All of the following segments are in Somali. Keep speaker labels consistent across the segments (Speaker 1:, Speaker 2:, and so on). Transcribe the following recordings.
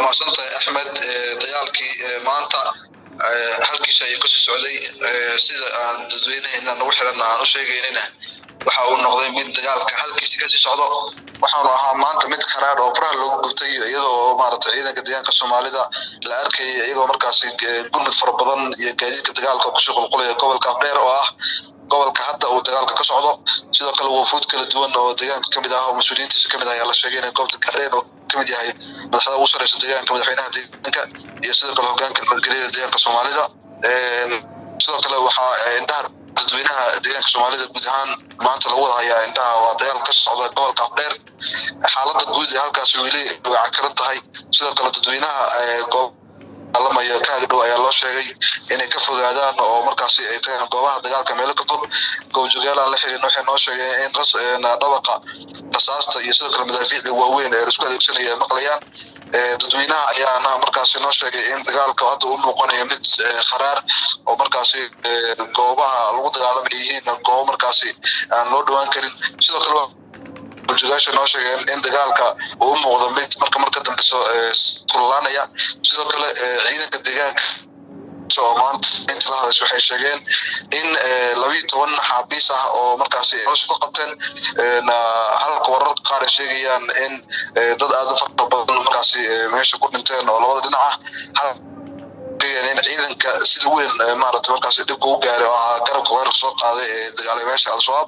Speaker 1: mahadsantahay axmed dagaalkii maanta halkiisa ayuu kasii socday sida aan dadweynaheena nagu xiran aan u sheegaynina waxa uu noqday mid dagaalka halkiisa kasii socdo waxaanu ahaa maanta mid kharaar oo faraha loogu gubtay iyadoo maaragtay ciidanka deegaanka soomaalida la arkayay iyagoo markaasi gurmud fara badan iyo gaadiidka dagaalka kusoo qulqulaya gobolka afdheer oo ah gobolka hadda uu dagaalka ka socdo sidoo kale wafuud kala duwan oo deegaanka kamid ah oo mas-uuliyiintiisa kamid ah ayaa la sheegay inay goobta gaadheen oo kamid yahay madaxda ugu sareysa deegaanka madaxweynaha deegaanka iyo sidoo kale hogaanka nabadgelyada deegaanka soomaalida sidoo kale waxaa indhaha dadweynaha deegaanka soomaalida guud ahaan maanta lagu wada hayaa indhaha waa dagaal ka socda gobolka afdheer xaalada guud ee halkaasi weli way cakaran tahay sidoo kale dadweynaha goob alamayo kaaga dhow ayaa loo sheegay inay ka fogaadaan oo markaasi ay tagaan goobaha dagaalka meelo ka fog goobjogaalaan la xirin waxay noo sheegeen in ras dhabaqa rasaasta iyo sidoo kale madaafiicda waaweyn ee laisku adeegsanaya ay maqlayaan dadweynaha ayaana markaasi noo sheegay in dagaalka hadda u muuqanayo mid kharaar oo markaasi goobaha lagu dagaalamay yihiin goobo markaasi aan loo dhawaan karin sidoo kale jogaasha noo sheegeen in dagaalka uu u muuqdo mid marka marka dambeso kululaanaya sidoo kale ciidanka deegaanka oo maanta inta la hadasha waxay sheegeen in labiiyo toban maxaabiis ah oo markaasi nolosha ku qabteen halka warar qaar ay sheegayaan in dad aada u fara badan markaasi meesha ku dhinteen oo labada dhinac ah in ciidanka sida weyn maaragtay markaasi dhibka u gaaray oo ahaa garabka weerarka soo qaaday ee dagaalameyaasha al-shabaab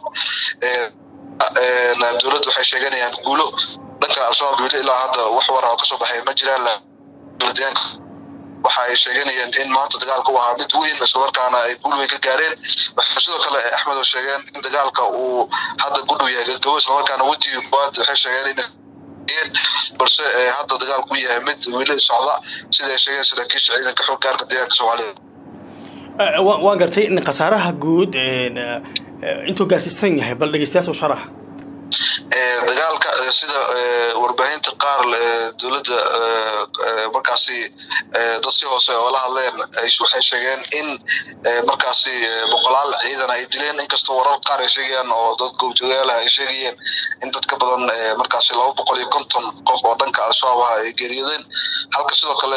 Speaker 1: dowladda waxay sheeganayaan guulo dhanka al-shabaab weli ilaa hadda wax war oo kasoo baxay ma jiraan deegaanka waxa ay sheeganayeen in maanta dagaalka u ahaa mid weyn islamarkaana ay guul weyn ka gaareen waxay sidoo kale axmed oo sheegeen in dagaalka uu hadda ku dhow yahay gagabo islamarkaana wejiga koowaad waxay sheegeen in balse hadda dagaalku yahay mid weli socda sida ay sheegeen saraakiisha ciidanka xoog gaarka deegaanka soomaalida
Speaker 2: waan gartay in khasaaraha guud intuu gaarsiisan yahay bal dhegeystayaas u sharax
Speaker 1: dagaalka sida warbaahinta qaar dowladda markaasi dad si hoose oo la hadleen waxay sheegeen in markaasi boqolaal ciidan ay dileen inkastoo warar qaar ay sheegayaan oo dad goobjoogaalaha ay sheegayeen in dad ka badan markaasi laba boqol iyo konton qof oo dhanka al-shabaab ah ay geeriyoodeen halka sidoo kale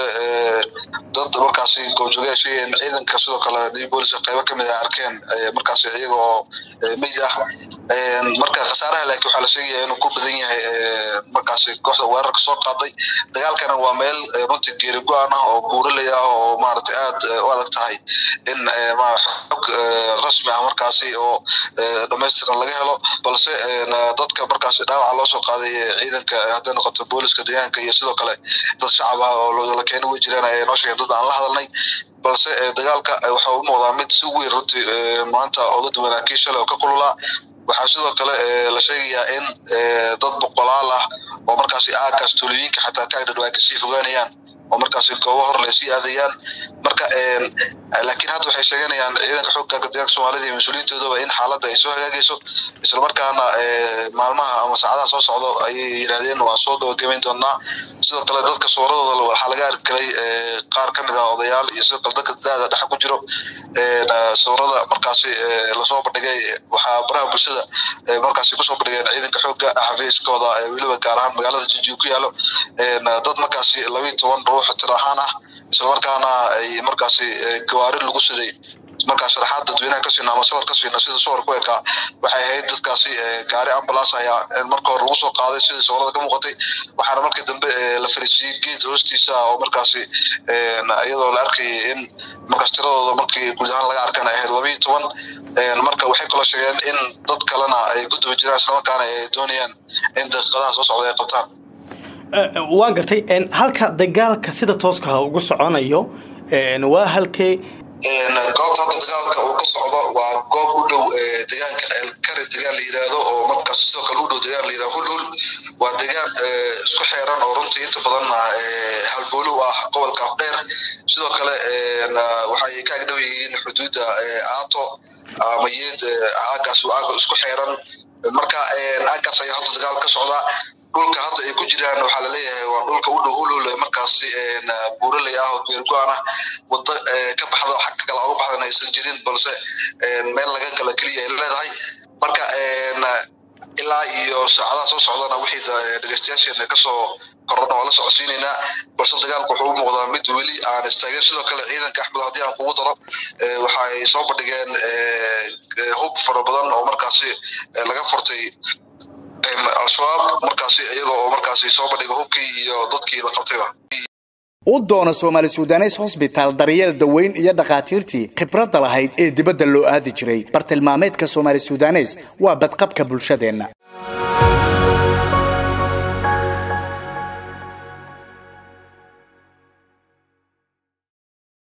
Speaker 1: dad markaasi goobjooga ay sheegayeen ciidanka sidoo kale new booliska qaybo kamid ah arkeen markaasi iyaga oo meyd ah marka khasaaraha laakiin waxaa la sheegaya inuu ku badan yahay markaasi kooxda weerarka soo qaaday dagaalkana waa meel runtii geeri go-an ah oo buuraley ah oo maaragtay aad u adag tahay in xog rasmi ah markaasi oo dhamaystiran laga helo balse dadka markaasi dhaawaca loo soo qaaday ciidanka hadday noqoto booliska deegaanka iyo sidoo kale dad shacab ah oo la keena way jiraan ay noo sheegeen dad aan la hadalnay balse dagaalka waxa u muuqdaa mid si weyn runtii maanta oga duwanaa kii shalay oo ka kululaa waxaa sidoo kale la sheegayaa in dad boqolaal ah oo markaasi aagaas tuulooyinka xataa ka agdhadhow ay kasii fogaanayaan oo markaasi goobo hor le sii aadayaan marka laakiin hadda waxay sheeganayaan ciidanka xoogga deegaanka soomaalida iyo mas-uuliyiintoodaba in xaaladda ay soo hagaagayso islamarkaana maalmaha ama saacadaha soo socdo ayay yidhaahdeen waan soo gabagabayn doonaa sidoo kale dadka sooradooda waxaa laga arkelay qaar ka mid ah odayaal iyo sidoo kale dadka da-da dhexa ku jiro sawirada markaasi lasoo bandhigay waxaa baraha bulshada markaasi kusoo bandhigeen ciidanka xoogga xafiiskooda weliba gaar ahaan magaalada jijiga ku yaalo dad markaasi labiiyo toban ruux tir ahaan ah islamarkaana ay markaasi gawaari lagu siday markaa sharaxaad dadweynaha ka siina ama sawir ka siina sida sawir ku ekaa waxay ahayd dadkaasi gaari ambulance ayaa marka hore lagu soo qaaday sidii sawirada ka muuqatay waxaana markii dambe la fariisiiyey geed hoostiisa oo markaasi iyadoo la arkayay in markaas tiradooda markii guud ahaan laga arkan ay ahayd labiiyo toban marka waxay kaloo sheegeen in dad kalena ay ku duba jiraan islamarkaana ay doonayaan in daqiiqadaha soo socda ay qabtaan
Speaker 2: waan gartay halka dagaalka sida tooskaha ugu soconayo waa halkee
Speaker 1: goobta hadda dagaalka uu ka socdo waa goob u dhow deegaanka ceelkare degaan la yidhaahdo oo markaas sidoo kale u dhow degaan la yidhahdo hulhul waa deegaan isku xeeran oo runtii inta badanna halboolow ah gobolka afdheer sidoo kale waxay ka agdhow yihiin xuduudda aato ama yeed aagaas aaga isku xeeran marka aagaas ayaa hadda dagaal ka socdaa dhulka hadda ay ku jiraan waxaa laleeyahay waa dhulka u dhow hulhul markaasi buuraley ah oo geergo-an ah wado ka baxdo xagka kale uga baxdan aysan jirin balse meel laga gala keliya ay leedahay marka ilaa iyo saacadaha soo socdana wixii dhegeystayaasheena kasoo korona waa la socodsiinaynaa balse dagaalku wuxuu u muuqdaa mid weli aan istaagin sidoo kale ciidanka axmed haddii aan kugu daro waxa ay soo bandhigeen hub fara badan oo markaasi laga furtay al-shabaab markaasi iyaga oo markaasi soo bandhiga hubkii iyo dadkii la qabtayba
Speaker 3: u doono soomaali sudanes hosbitaal daryeel daweyn iyo dhakhaatiirtii khibradda lahayd ee dibadda loo aadi jiray bartilmaameedka soomaali sudanes waa badqabka bulshadeenna